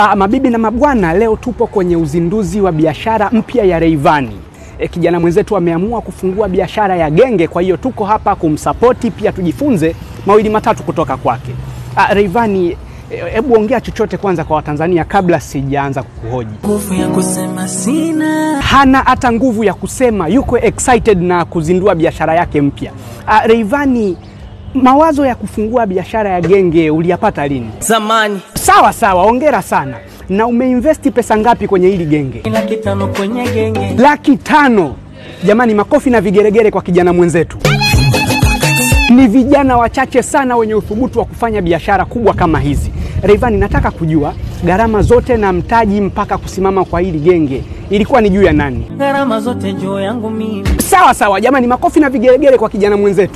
Ah, mabibi na mabwana, leo tupo kwenye uzinduzi wa biashara mpya ya Rayvanny. E, kijana mwenzetu ameamua kufungua biashara ya genge, kwa hiyo tuko hapa kumsapoti pia tujifunze mawili matatu kutoka kwake. Ah, Rayvanny, hebu ongea chochote kwanza kwa Watanzania kabla sijaanza kukuhoji. Nguvu ya kusema sina, Hana hata nguvu ya kusema, yuko excited na kuzindua biashara yake mpya. Ah, Rayvanny, mawazo ya kufungua biashara ya genge uliyapata lini? zamani Sawa sawa, ongera sana. Na umeinvesti pesa ngapi kwenye hili genge? laki tano kwenye genge, Laki tano. Jamani, makofi na vigeregere kwa kijana mwenzetu. Ni vijana wachache sana wenye uthubutu wa kufanya biashara kubwa kama hizi. Rayvanny, nataka kujua gharama zote na mtaji mpaka kusimama kwa hili genge ilikuwa ni juu ya nani? gharama zote juu yangu mimi. Sawa sawa, jamani, makofi na vigeregere kwa kijana mwenzetu.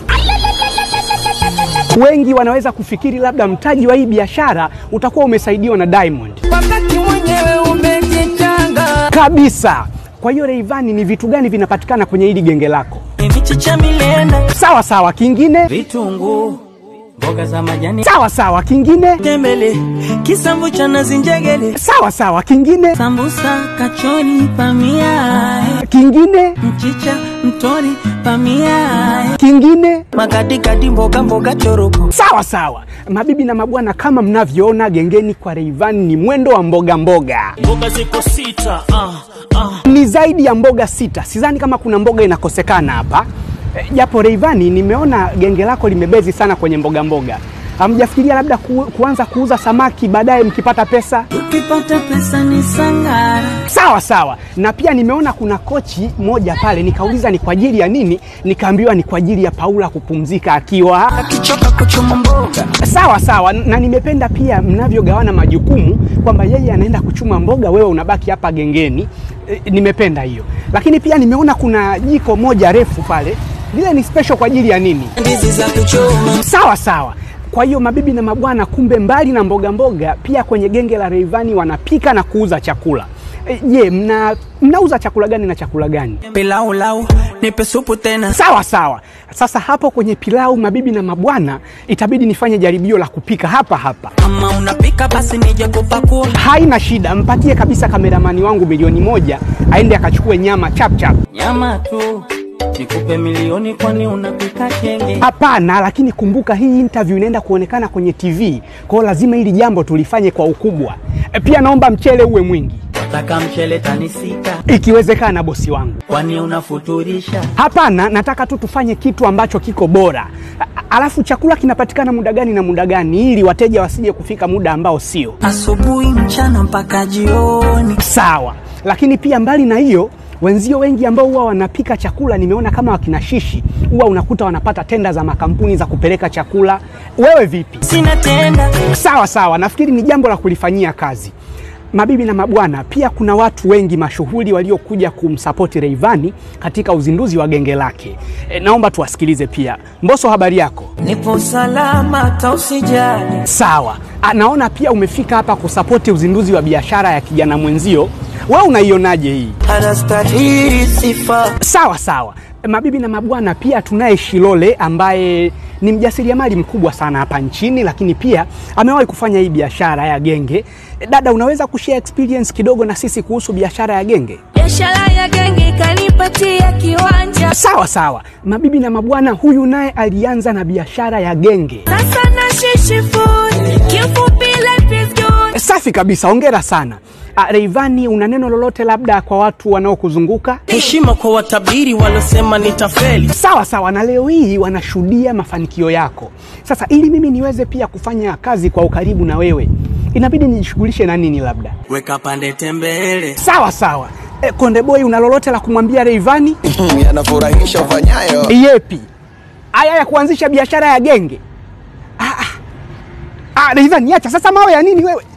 Wengi wanaweza kufikiri labda mtaji wa hii biashara utakuwa umesaidiwa na Diamond Wakati mwenyewe umejitanga, kabisa. Kwa hiyo Rayvanny, ni vitu gani vinapatikana kwenye hili genge lako? michicha milenda, Sawa sawa, kingine vitunguu, mboga za majani, sawa sawa, kingine tembele, kisamvu cha nazi, njegele, sawa sawa, kingine sambusa, kachori, pamia, kingine mchicha, mtori, pamia, kingine makadikadi, mboga mboga, choroko. sawa sawa. Mabibi na mabwana, kama mnavyoona gengeni kwa Rayvanny ni mwendo wa mboga mboga, Mboga ziko sita, ah, ah. ni zaidi ya mboga sita. Sidhani kama kuna mboga inakosekana hapa Eh, japo Rayvanny, nimeona genge lako limebezi sana kwenye mboga mboga. Hamjafikiria labda ku, kuanza kuuza samaki baadaye mkipata pesa? Tukipata pesa ni sangara, Sawa sawa. Na pia nimeona kuna kochi moja pale, nikauliza ni kwa ajili ya nini, nikaambiwa ni kwa ajili ya Paula kupumzika akiwa akichoka kuchuma mboga sawa sawa. Na nimependa pia mnavyogawana majukumu kwamba yeye anaenda kuchuma mboga, wewe unabaki hapa gengeni. E, nimependa hiyo, lakini pia nimeona kuna jiko moja refu pale, lile ni special kwa ajili ya nini? ndizi za kuchoma Sawa sawa. Kwa hiyo mabibi na mabwana, kumbe mbali na mboga mboga, pia kwenye genge la Rayvanny wanapika na kuuza chakula. E, Je, mna mnauza chakula gani na chakula gani? pilau lau nipe supu tena Sawa sawa. Sasa hapo kwenye pilau, mabibi na mabwana, itabidi nifanye jaribio la kupika hapa hapa. kama unapika basi nije kupakua Haina shida, mpatie kabisa kameramani wangu milioni moja aende akachukue nyama chap chap. nyama tu nikupe milioni kwani unapika kenge Hapana, lakini kumbuka hii interview inaenda kuonekana kwenye TV, kwa hiyo lazima hili jambo tulifanye kwa ukubwa. E, pia naomba mchele uwe mwingi, wataka mchele tani sita ikiwezekana, bosi wangu. kwani unafuturisha Hapana, nataka tu tufanye kitu ambacho kiko bora. A- Alafu chakula kinapatikana muda gani na muda gani, ili wateja wasije kufika muda ambao sio asubuhi mchana mpaka jioni sawa. Lakini pia mbali na hiyo, wenzio wengi ambao huwa wanapika chakula, nimeona kama wakina Shishi, huwa unakuta wanapata tenda za makampuni za kupeleka chakula. Wewe vipi? sina tenda Sawa sawa, nafikiri ni jambo la kulifanyia kazi. Mabibi na mabwana, pia kuna watu wengi mashuhuri waliokuja kumsapoti Rayvanny katika uzinduzi wa genge lake. E, naomba tuwasikilize pia. Mbosso, habari yako? nipo salama hata usijali Sawa. Ah, Naona pia umefika hapa kusapoti uzinduzi wa biashara ya kijana mwenzio. Wewe unaionaje hii? anastahili sifa Sawa sawa. Mabibi na mabwana, pia tunaye Shilole ambaye ni mjasiriamali mkubwa sana hapa nchini, lakini pia amewahi kufanya hii biashara ya genge. Dada, unaweza kushare experience kidogo na sisi kuhusu biashara ya genge? Biashara ya genge ikanipatia kiwanja, Sawa sawa. Mabibi na mabwana, huyu naye alianza na biashara ya genge. sasa nashishi food, kifupi life is good. Safi kabisa, hongera sana. Ah, Rayvanny, una neno lolote labda kwa watu wanaokuzunguka? heshima kwa watabiri walosema nitafeli Sawa sawa, na leo hii wanashuhudia mafanikio yako. Sasa ili mimi niweze pia kufanya kazi kwa ukaribu na wewe, inabidi nijishughulishe na nini labda? weka pande tembele Sawa sawa. E, Konde Boy, una lolote la kumwambia Rayvanny? yanafurahisha ufanyayo. Yepi? Haya ya kuanzisha biashara ya genge? Ah, ah. Ah, Rayvanny, acha sasa mawe ya nini wewe?